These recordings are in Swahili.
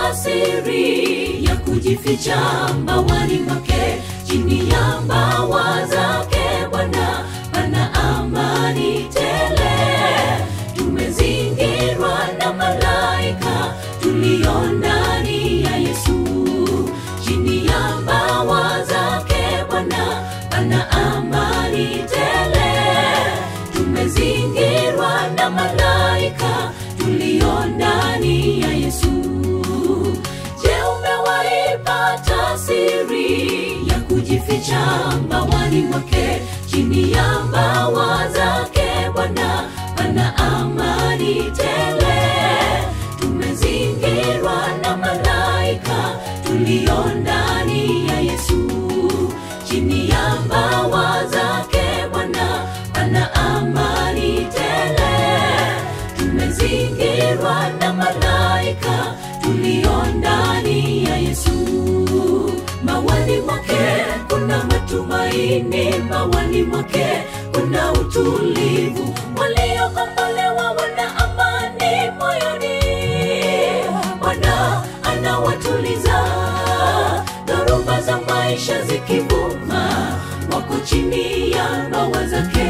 wamepata siri ya kujificha mbawani mwake chini ya mbawa zake bwana pana amani tele tumezingirwa na malaika tulio ndani ya yesu chini ya mbawa zake bwana pana amani tele tumezingirwa na malaika tulio ndani ya yesu je umewaipata siri ya kujificha mbawani mwake chini ya mbawa zake bwana pana amani tele tumezingirwa na malaika tulio ndani ya yesu chini ya mbawa zake bwana pana amani tele tumezingirwa na malaika tulio ndani ya yesu mawani mwake kuna matumaini mawani mwake kuna utulivu waliokombolewa wana amani moyoni bwana anawatuliza dhoruba za maisha zikivuma wako chini ya mbawa zake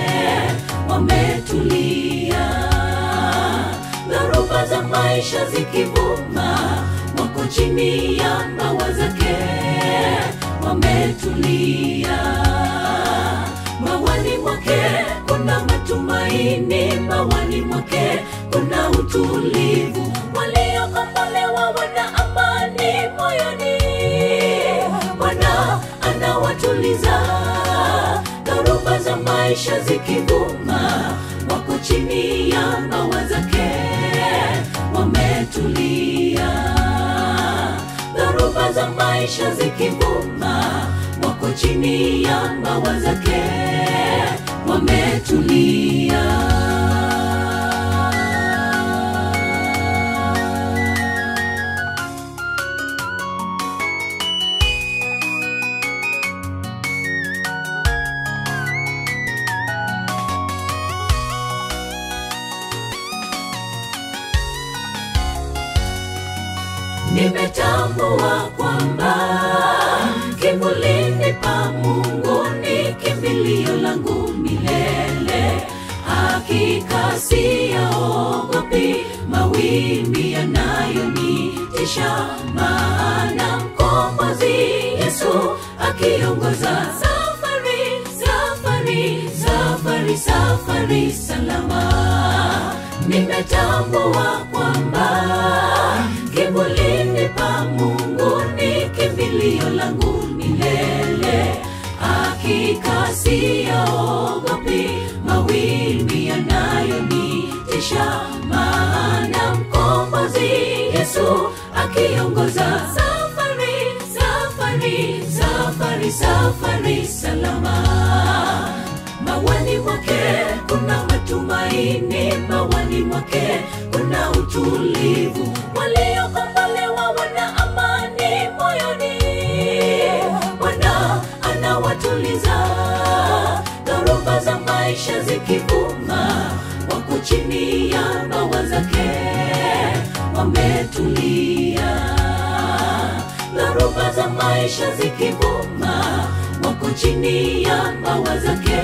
wametulia dhoruba za maisha zikivuma wako chini ya mbawa zake wametulia mawani mwake kuna matumaini mawani mwake kuna utulivu waliokombolewa wana amani moyoni bwana anawatuliza dhoruba za maisha zikivuma wako chini ya mbawa zake wametulia dhoruba za maisha zikivuma wako chini ya mbawa zake wametulia nimetambua kwamba kivulini pa mungu ni kimbilio langu milele hakika siyaogopi mawimbi yanayonitisha maana mkombozi yesu akiongoza safari safari safari safari salama nimetambua kwamba kivulini pa mungu ni kimbilio langu milele hakika siyaogopi mawimbi yanayonitisha maana mkombozi yesu akiongoza safari safari safari safari salama mawani mwake kuna matumaini mawani mwake kuna utulivu waliokombolewa wana amani moyoni bwana anawatuliza dhoruba za maisha zikivuma wako chini ya mbawa zake wametulia dhoruba za maisha zikivuma wako chini ya mbawa zake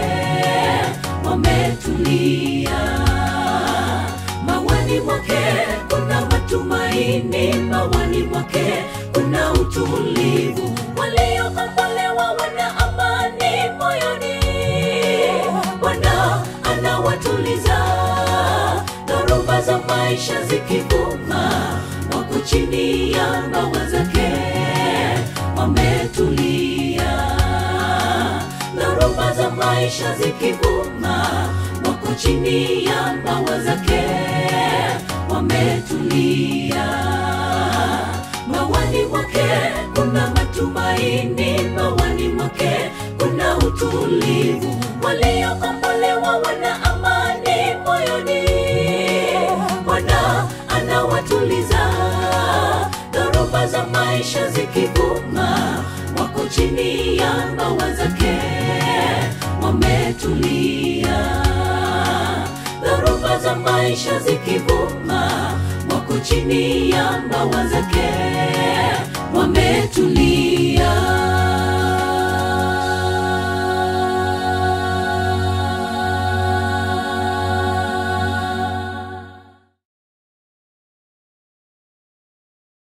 wametulia mawani mwake kuna matumaini mawani mwake kuna utulivu waliokombolewa wana amani moyoni bwana anawatuliza dhoruba za maisha zikivuma wako chini ya mbawa zake wametulia dhoruba za maisha zikivuma wako chini ya mbawa zake wametulia mawani mwake kuna matumaini mawani mwake kuna utulivu waliokombolewa wana amani moyoni bwana anawatuliza dhoruba za maisha zikivuma wako chini ya mbawa zake wametulia dhoruba za maisha zikivuma wako chini chini ya mbawa zake wametulia